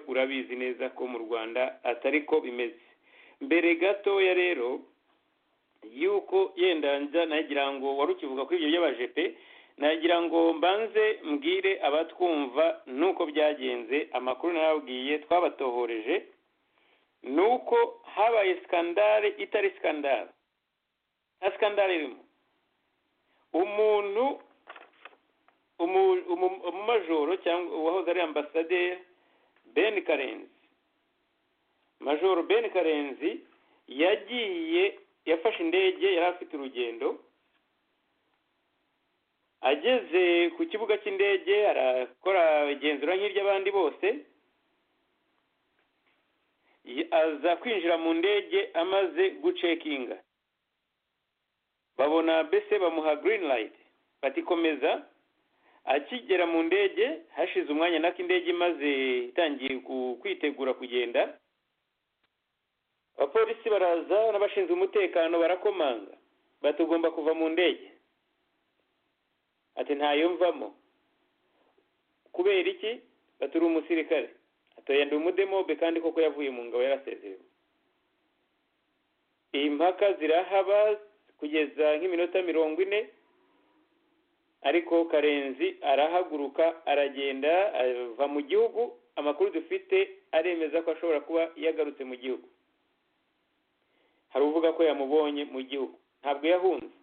murabizi neza ko mu rwanda atari ko bimeze mbere gatoya rero yuko yenda nagira ngo wari ukivuga kuri ibyo by'abajepe nagira ngo mbanze mbwire abatwumva nuko byagenze amakuru nababwiye twabatohoreje ni uko habaye sikandare itari sikandare nta sikandare irimo umuntu umumajoro cyangwa uwahoze ari ambasaderi ben karenzi majoro ben karenzi yagiye yafashe indege yari afite urugendo ageze ku kibuga cy'indege arakora igenzura nk'iry'abandi bose aza kwinjira mu ndege amaze gucekinga babona bese bamuha green light batikomeza akigera mu ndege hashize umwanya nako indege imaze itangiye kwitegura kugenda abapolisi baraza n'abashinzwe umutekano barakomanga batugomba kuva mu ndege ati ntayo mvamo kubera iki baturi umusirikare atoya ndi umudemobe kandi koko yavuye mu ngabo yarasezerewe iyi mpaka zirahaba kugeza nk'iminota mirongo ine ariko karenzi arahaguruka aragenda ava mu gihugu amakuru dufite aremeza ko ashobora kuba yagarutse mu gihugu hari uvuga ko yamubonye mu gihugu ntabwo yahunze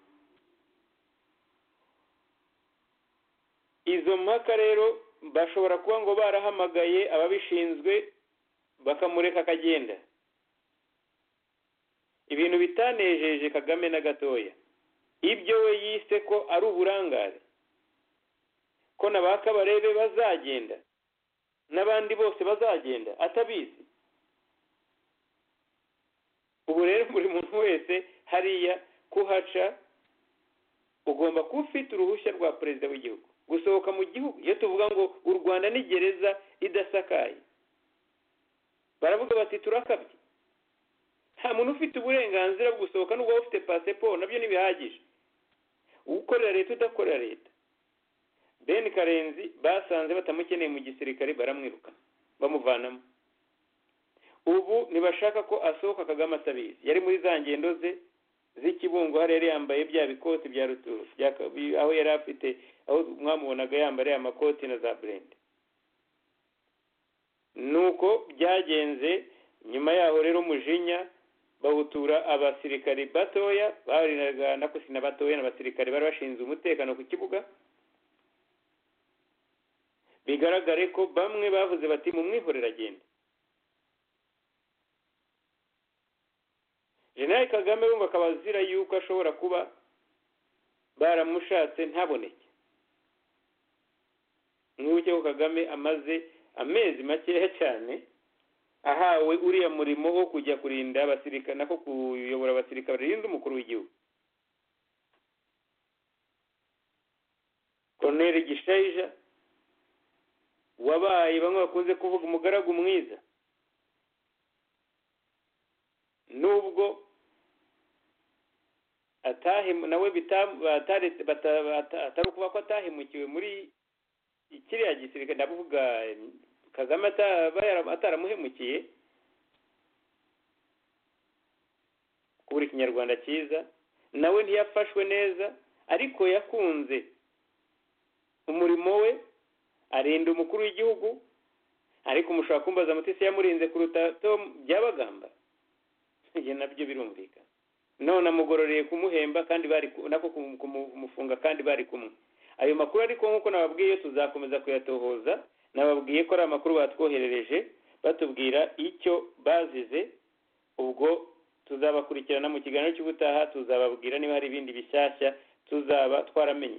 izo mpaka rero bashobora kuba ngo barahamagaye ababishinzwe bakamureka akagenda ibintu bitanejeje kagame na gatoya ibyo we yise ko ari uburangare ko na ba kabarebe bazagenda n'abandi bose bazagenda atabizi ubu rero buri muntu wese hariya kuhaca ugomba kuba ufite uruhushya rwa perezida w'igihugu gusohoka mu gihugu iyo tuvuga ngo u rwanda ni gereza idasakaye baravuga bati turakabye nta muntu ufite uburenganzira bwo gusohoka n'ubwo waba ufite pasiporo nabyo ntibihagije ukorera leta udakorera leta ben karenzi basanze batamukeneye mu gisirikare baramwirukana bamuvanamo ubu ntibashaka ko asohoka kagame atabizi yari muri za ngendo ze z'ikibungo hariya yari yambaye bya bikoti bya ruturu aho yari afite aho mwamubonaga yambariye amakoti na za burende nuko byagenze nyuma yaho rero umujinya bawutura abasirikari batoya barinaga nakusina batoya n'abasirikari bari bashinze umutekano ku kibuga bigaragare ko bamwe bavuze bati mu mwihorera agenda jenerali kagame wumva akaba azira yuko ashobora kuba baramushatse ntaboneke mwibuke ko kagame amaze amezi makeya cyane ahawe uriya murimo wo kujya kurinda abasirikare nako kuyobora abasirikare barinda umukuru w'igihugu koroneri gishayija wabaye bamwe bakunze kuvuga umugaragu mwiza nubwo nawe atari ukuba ko atahemukiwe muri kiriya gisirikare ndavuga kagame ataramuhemukiye kubura ikinyarwanda cyiza nawe ntiyafashwe neza ariko yakunze umurimo we arinda umukuru w'igihugu ariko mushobora kumbaza mutisi yamurinze kuruta tom byabagamba ibyo nabyo birumvikana none amugororeye kumuhemba kandi bari nako kumufunga kandi bari kumwe ayo makuru ariko nk'uko nababwiye tuzakomeza kuyatohoza nababwiye ko ari amakuru batwoherereje batubwira icyo bazize ubwo tuzabakurikirana mu kiganiro cy'ubutaha tuzababwira niba hari ibindi bishyashya tuzaba twaramenye